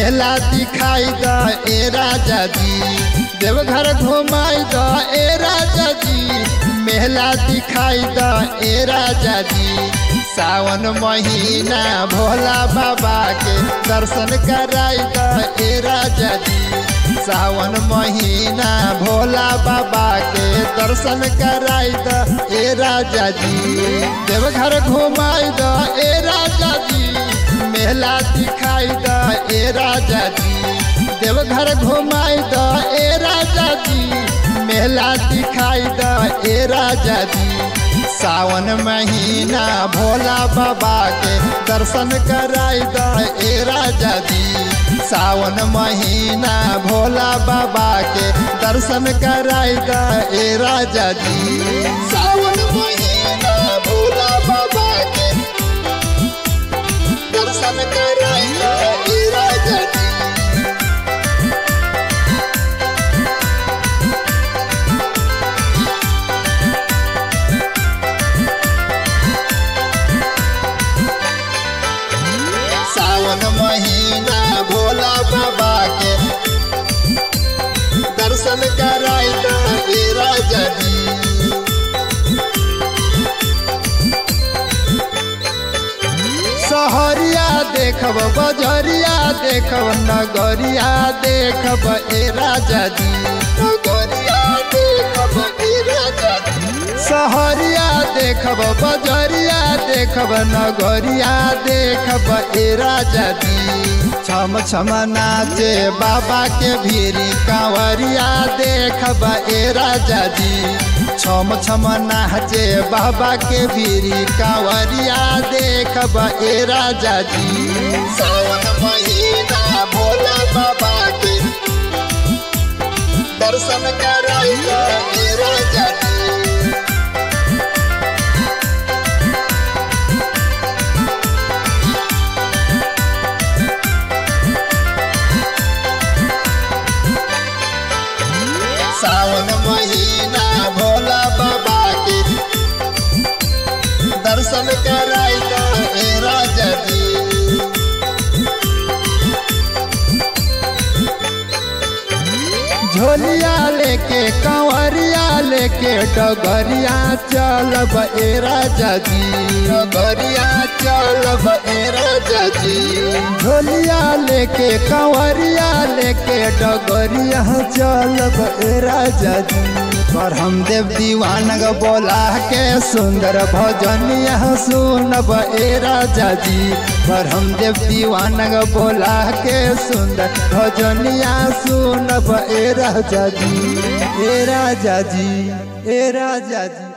मेला दिखाई द ए राजा जी देवघर घुमाई द ए राजा जी मेला दिखाई द ए राजा जी सावन महीना भोला बाबा के दर्शन कराई द ए राजा जी सावन महीना भोला बाबा के दर्शन कराई द ए राजा जी देवघर घुमाई द ए राजा जी मेला दिखाई द ए राजा जी देवघर घुमाई द ए राजा जी मेला दिखाई द ए राजा जी सावन महीना भोला बाबा के दर्शन कराई द ए राजा जी सावन महीना भोला बाबा के दर्शन कराई द ए राजा जी सावन महीना भोला बाबा के दर्शन कराई द ए राजा जी सावन महीना भोला बाबा के दर्शन कराई द ए राजा जी सहरिया देखब बजरिया देखब नगरिया देखब ए राजा जी नगरिया देखब ए राजा जी सहरिया देखब बजरिया देखब नगरिया देखब ए राजा जी छम छम नाचे बाबा के भीरी कांवरिया देखब ए राजा जी छम छम नाचे बाबा के भीरी कांवरिया देखब ए राजा जी सावन महीना भोला बाबा के दर्शन कराई ए राजा जी सावन महीना भोला बाबा के दर्शन कराई द ए राजा जी झोलिया लेके कंवरिया लेके डगरिया चलब ए राजा जी डगरिया चलब ए राजा जी झोलिया लेके कंवरिया लेके डगरिया चलब ए राजा जी पर हम देव दीवान ग बोला के सुंदर भजनिया सुनब ए राजा जी पर हम देव दीवान ग बोला के सुंदर भजनिया सुनब ए राजा जी ए राजा जी ए राजा जी